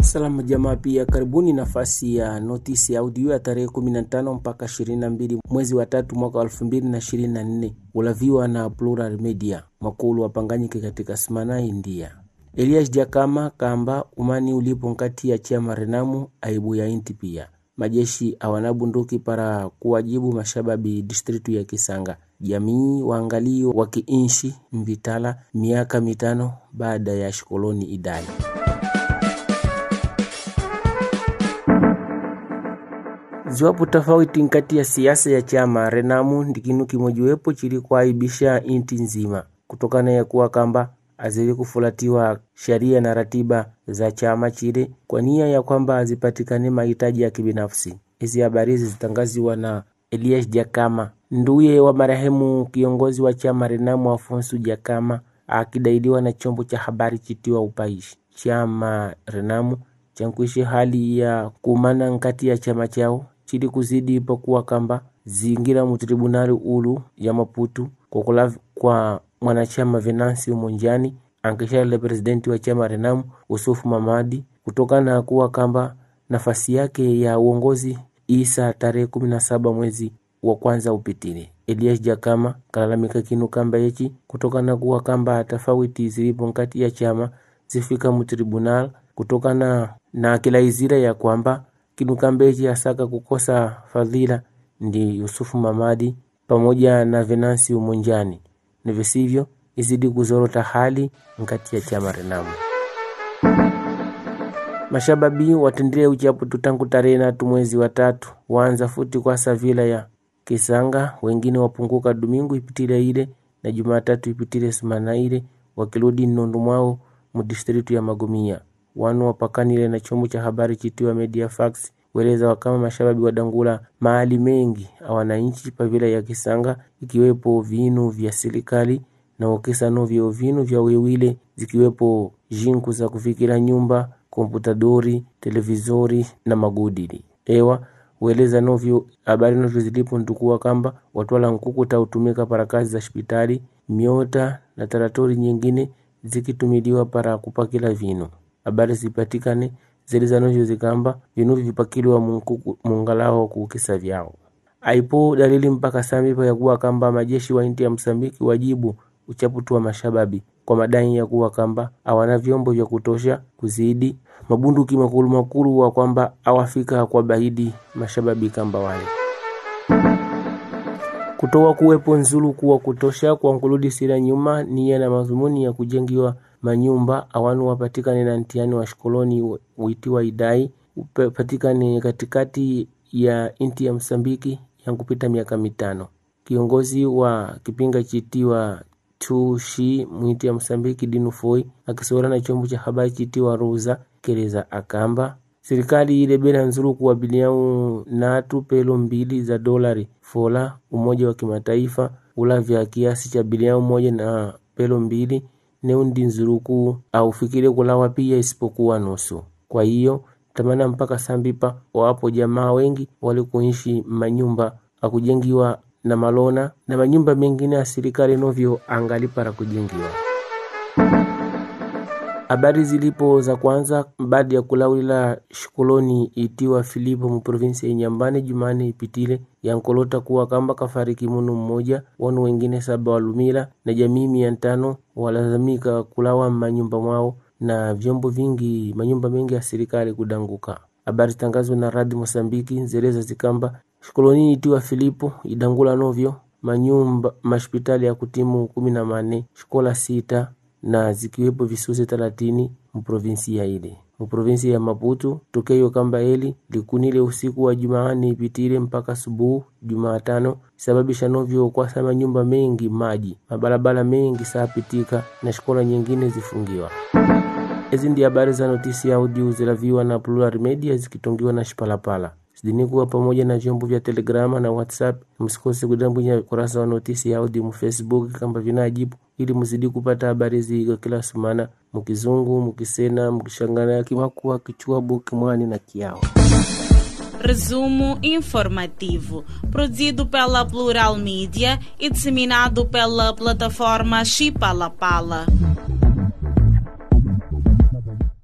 Salamu jamaa, pia karibuni nafasi ya notisi ya audio ya tarehe 15 mpaka 22 mwezi wa tatu mwaka 2024 ulaviwa na Plural Media makulu wapanganyike katika Smana, India. Elias Jakama kamba umani ulipo nkati ya chama Renamu aibu ya inti pia majeshi awana bunduki para kuwajibu mashababi distritu ya Kisanga jamii waangalii wa kiinshi mvitala miaka mitano baada ya shikoloni idai ziwapo tofauti nkati ya siasa ya chama Renamu ndikinu kimojiwepo chili kuaibisha inti nzima kutokana ya kuwa kamba azili kufulatiwa sheria na ratiba za chama chile kwa nia ya kwamba azipatikane mahitaji ya kibinafsi. Hizi habari hizi zitangaziwa na Elias Jakama, nduye wa marehemu kiongozi wa chama Renamu Afonso Jakama, akidailiwa na chombo cha habari chitiwa Upaishi. Chama Renamu chankuishi hali ya kumana nkati ya chama chao chili kuzidi ipokuwa kamba zingira mutribunali ulu ya Maputu kwa kula kwa mwanachama Venansi Umonjani ankishale presidenti wa chama Renamu Usufu Mamadi kutokana na kuwa kamba nafasi yake ya uongozi isa tarehe kumi na saba mwezi wa kwanza upitile. Elias Jakama kalalamika kinu kamba yechi kutokana na kuwa kamba tofauti zilipo nkati ya chama zifika mutribunal kutokana na kila izira ya kwamba kinu kamba yechi asaka kukosa fadhila ndi Yusufu Mamadi pamoja na Venansi Umonjani ni visivyo izidi kuzorota hali nkati ya chama Renamu. Mashababi watendile uchapu tutangu tarehe natu mwezi wa tatu waanza futi kwa savila ya Kisanga, wengine wapunguka Domingu ipitile ile na Jumatatu ipitile sumana ile wakiludi nondu mwao mudistritu ya Magomia wanu wapakanile na chombo cha habari chitiwa Media Fax weleza wakama mashababi wadangula mahali mengi awananchi pavila ya Kisanga ikiwepo vinu vya serikali na wakisano vya vinu vya wewile zikiwepo jinku za kufikira nyumba komputadori televizori na magudili ewa weleza novyo habari novyo zilipo ntukuwa kamba watwala nkuku tautumika para kazi za hospitali miota na taratori nyingine zikitumiliwa para kupakila vinu habari zipatikane ziliza novyo zikamba vinu vipakiliwa munkuku mungalaho kukisa vyao aipo dalili mpaka samipa ya kuwa kamba majeshi wa inti ya Msambiki wajibu uchaputu wa mashababi kwa madai ya kuwa kamba hawana vyombo vya kutosha kuzidi mabunduki makulu makulu wa kwamba awafika kwa bahidi mashababi kamba wale kutoa kuwepo nzulu kuwa kutosha kwa nkuludi sira nyuma nia na madhumuni ya kujengiwa manyumba awanu wapatikane na ntiani wa shikoloni uitiwa idai upatikane katikati ya inti ya Msambiki yankupita miaka mitano. Kiongozi wa kipinga chitiwa tushi mwiti ya Msambiki Dinu Foi akisora na chombo cha habari chitiwa Ruza keleza akamba serikali ile bela nzuru kuwabiliau natu pelo mbili za dolari fola umoja wa kimataifa ulavya kiasi cha biliau moja na pelo mbili neundi nzuruku aufikire kulawa pia isipokuwa nusu. Kwa hiyo tamana mpaka sambipa wapo jamaa wengi walikuishi manyumba akujengiwa na malona na manyumba mengine ya serikali novyo angali para kujengiwa. Habari zilipo za kwanza baada ya kulawila shikoloni itiwa Filipo mu provinsi ya Nyambani Jumane ipitile yankolota kuwa kamba kafariki munu mmoja wanu wengine saba walumila na jamii mia tano walazamika kulawa manyumba mwao na vyombo vingi manyumba mengi ya serikali kudanguka. Habari zitangazwa na radi Mosambiki zeleza zikamba shikoloni itiwa Filipo idangula novyo manyumba mashpitali ya kutimu kumi na mane shikola sita na zikiwepo visusi thelathini muprovinsia ile muprovinsi ya Maputo tokeyo kamba eli likunile usiku wa Jumaani ipitile mpaka subuhu Jumatano sababisha novyo kwasa manyumba mengi maji mabalabala mengi saapitika na shikola nyingine zifungiwa. Hizi ndi habari za notisi ya audio zilaviwa na Plural Media zikitongiwa na Shipalapala sidini kuwa pamoja na vyombo vya Telegrama na WhatsApp. Msikose kudambwinya kurasa wa notisi ya audio mu Facebook kamba vinajibu ili mzidi kupata habari zigo kila sumana mukizungu mukisena mukishangana kimakua kichwabu kimwani na kiao Resumo informativo, produzido pela Plural Mídia e disseminado pela plataforma Chipalapala.